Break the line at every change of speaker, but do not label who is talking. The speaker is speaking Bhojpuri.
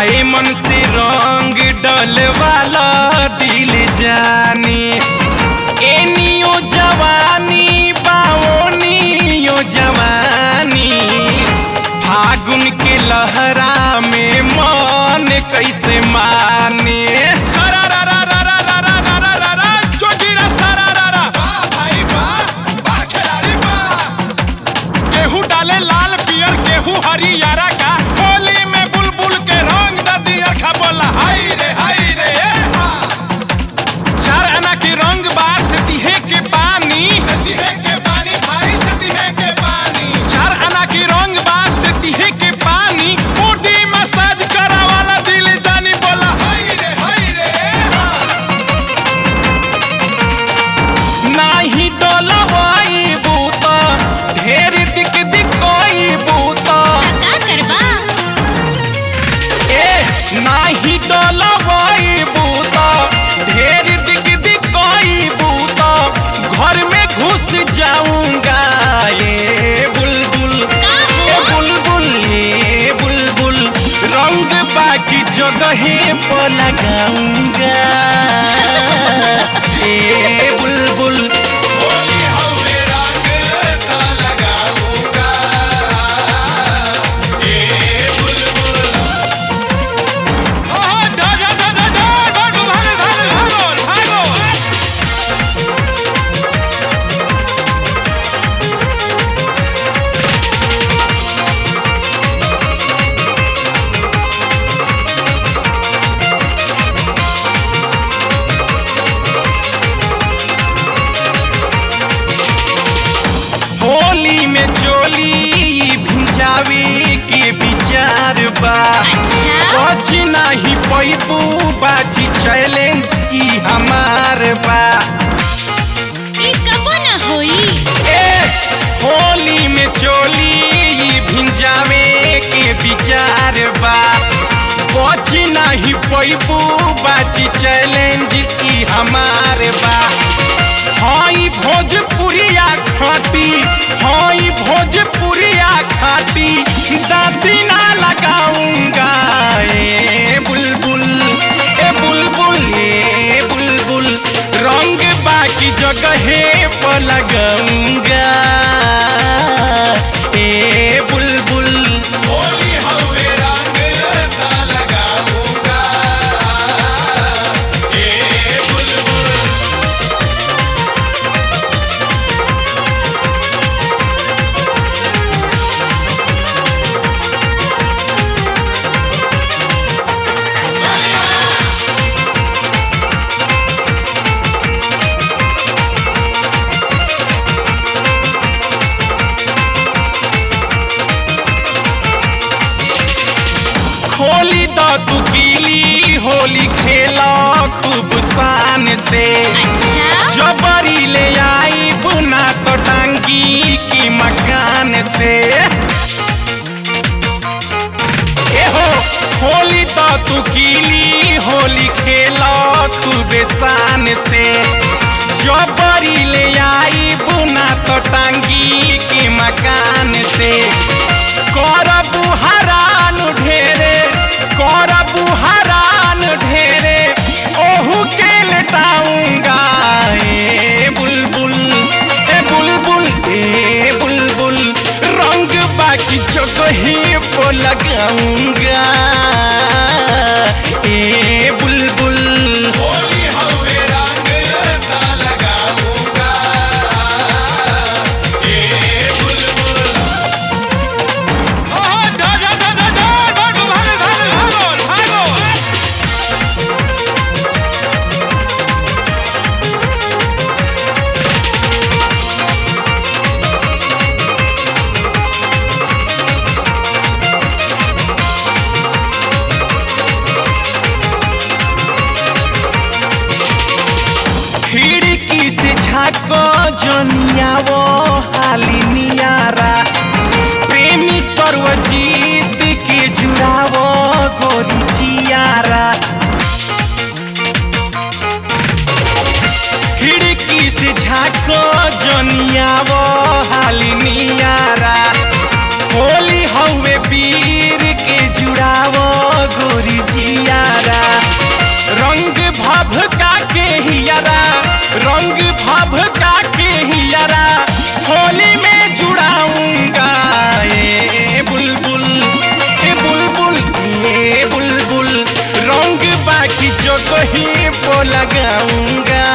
आए मन से रंग डलवाला दिल जानी एनियो जवानी बाओनियो जवानी फागुन के लहरा में मन कैसे माने सरा रा रा रा रा रा रा रा रा रा रा जोगिरा सरा रा रा
वाह भाई वाह वाह खिलाड़ी वाह
गेहूं डाले लाल पियर गेहूं हरियारा का होली में बुलबुल के रंग द दिया खा बोला
हाय रे हाय रे ए हा
चार आना के रंग बास दिहे के पानी
सती है के पानी भाई सती है के पानी
चार आना के रंग बास दिहे के पानी बॉडी मसाज करा वाला दिल जानी बोला
हाय रे हाय रे ए हा
नाही डोलवाई बूता ढेर दिक दिकोई बूता
का करबा
ए नाही डोलवाई बूता ढेर दिक दिकोई बूता घर में घुस जाऊंगा ये बुलबुल
का
ए
हो
बुलबुल ए बुलबुल रंग बाकी जगहे पर लगाऊंगा ए बुलबुल
होली हवे रंग का लगाऊंगा ए बुलबुल
हाँ, धा, धा, धा, धा, धा, भागो, भागो, भागो, भागो, भागो। होली में चोली भिजावे के विचार बा
अच्छा
कुछ नहीं पैबू बाजी चैलेंज ई हमार बा
ई कबो न होई
ए होली में चोली भिजावे के विचार बा कुछ नहीं पैबू बाजी चैलेंज ई हमार बा हई भोजपुरिया खाती हई भोजपुरिया खाती दादी ना लगाऊंगा ए बुलबुल ए बुलबुल ए बुलबुल रंग बाकी जगहे पर लगाऊंगा ए बुलबुल
होली हवे रंग का लगाऊंगा ए बुलबुल
खोली तो तू कीली होली खेला खूब शान से
अच्छा
जबरी ले आई बुना तो टांगी की मकान से ए हो होली तो तू कीली होली खेला खूब शान से जबरी ले आई बुना तो टांगी की मकान से करबू हरान ढेरे करबू हरान ढेरे ओहू के लटाऊंगा ए बुलबुल ए बुलबुल ए बुलबुल रंग बाकी जगही को लगाऊंगा ए बुलबुल
होली हवे रंग का लगाऊंगा ए बुलबुल
हाँ, धा, धा, धा, धा, धा, भागो, भागो, भागो, भागो, भागो। खिड़की से झाको जनिया वो हाली नियारा प्रेमी सर्वजीत के जुड़ावो गोरी जियारा खिड़की से झाको जनिया वो हाली नियारा होली हवे वीर के जुड़ावो गोरी लगाऊंगा